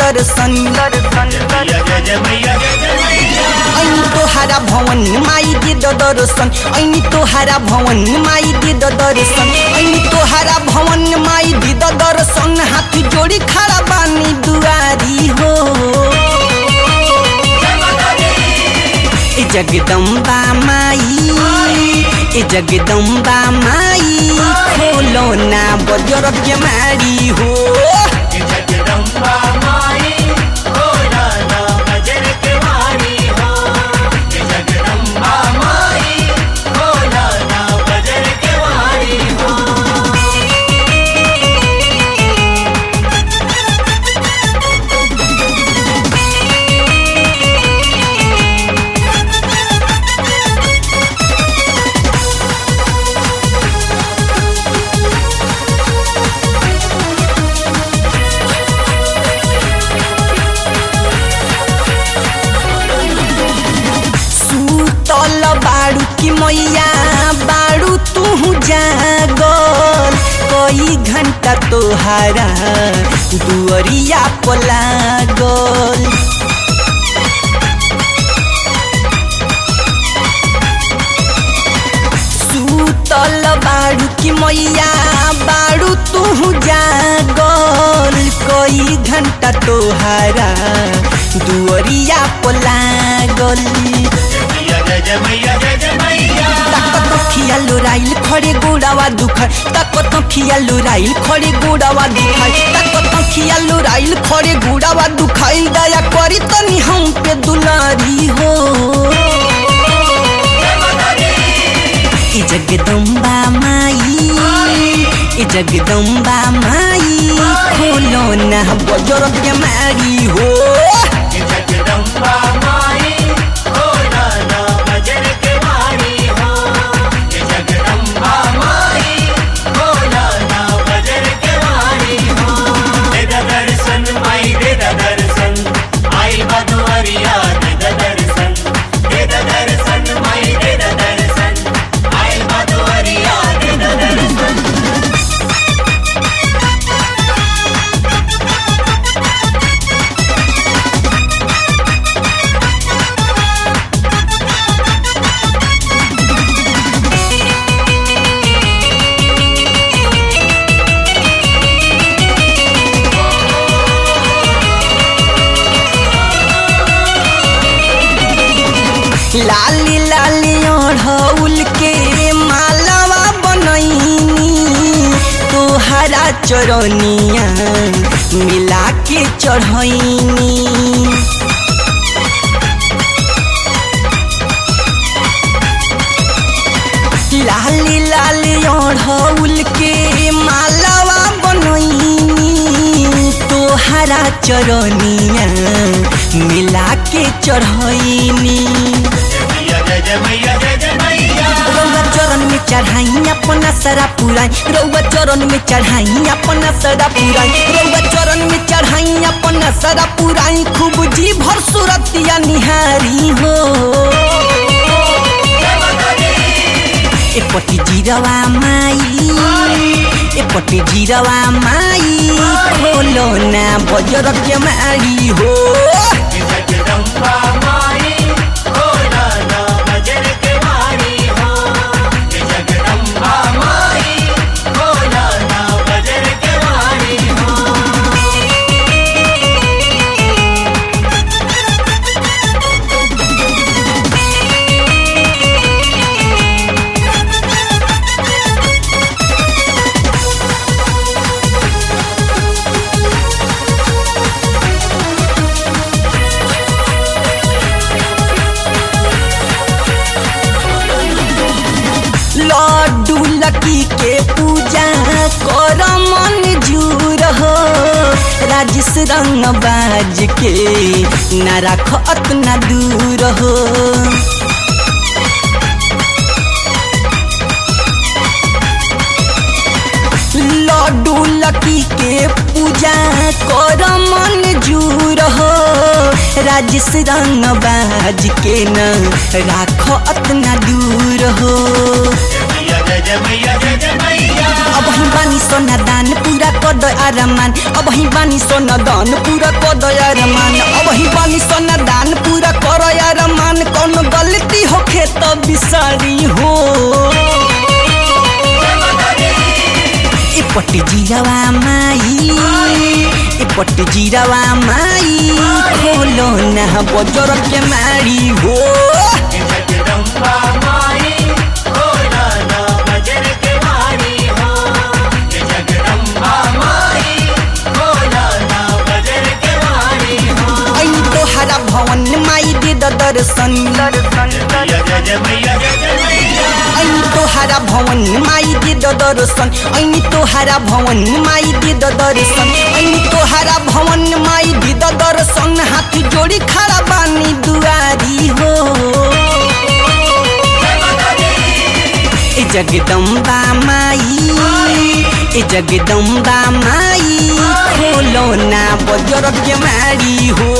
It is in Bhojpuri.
दर्शन दर्शन जय जय मैया जय जय मैया ऐनी तोहारा भवन माई दे द दर्शन ऐनी तोहारा भवन माई दे द दर्शन ऐनी तोहारा भवन माई दे द दर्शन हाथ जोड़ी खड़ा बानी दुआरी हो ए जगदम्बा माई ए जगदम्बा माई खोलो ना बजर के मारी हो जगदम्बा माई भोला ना बजर के वाणी हो जगदम्बा माई भोला ना बजर के वाणी हो सुतल बाड़ू की मैया बाड़ू तू जागल कई घंटा तोहारा दुअरिया पलागल सुतल बाड़ू की मैया बाड़ू तू जागल कई घंटा तोहारा दुअरिया पलागल मैया जय जय मैया जय जय मैया ताकत खिया लुराइल खड़े गोड़ावा दुखाय ताकत खिया लुराइल खड़े गोड़ावा दुखाय ताकत खिया लुराइल खड़े गोड़ावा दुखाइल दया करी तनी हम पे दुलारी हो ए जगदम्बा माई ए जगदम्बा माई खोलो ना बजर के मारी हो जगदम्बा माई भोला ना बजर के वाणी हो जगदम्बा माई भोला ना बजर के वाणी हो दे द दर्शन माई दे द दर्शन आई बदुअरिया दे द दर्शन दे द दर्शन माई दे द दर्शन आई बदुअरिया दे द दर्शन लाली लाली ओढ़ौल के मालावा बनैनी तोहरा चरनिया मिला के चढ़ैनी लाली लाली ओढ़ौल के मालावा बनैनी तोहरा चरनिया मिला के चढ़ैनी मैया जय जय मैया जय जय मैया रउआ चरण में चढ़ाई अपना सरा पुराई रउआ चरण में चढ़ाई अपना सरा पुराई रउआ चरण में चढ़ाई अपना सरा पुराई खूब जी भर सूरतिया निहारी हो एपट्टि जिरवा माई एपट्टि जिरवा माई खोलो ना बजर के मारी हो जगदम्बा माई भोला ना बजर के वाणी हो जगदम्बा माई भोला ना बजर के वाणी हो लड्डू लकी के पूजा कर मन जूर हो राजेश रंग बाज के न राख अतना दूर हो लड्डू लकी के पूजा कर मन जूर हो राजेश रंग बाज के न राख अतना दूर हो मैया जय जय मैया जय जय मैया अब हम बानी सोना दान पूरा कर कद अरमान अब ही बानी सोना दान पूरा कद अरमान अब ही बानी सोना दान पूरा कर अरमान कौन गलती होखे तो बिसारी हो एपट जीरावा माई एपट जीरावा माई खोलो ना बजर के मारी हो जगदम्बा माई खोला ना बजर के वाणी हो जगदम्बा माई खोला ना बजर के वाणी हो ऐनी तोहरा भवन माई दे द दर्शन जय जय जय मैया जय जय मैया ऐनी तोहरा भवन माई दे द दर्शन ऐनी तोहरा भवन माई दे द दर्शन ऐनी तोहरा भवन माई दे द दर्शन हाथ जोड़ी खड़ा बानी दुआरी हो ए जगदम्बा माई ए जगदम्बा माई खोलो ना बजर के मारी हो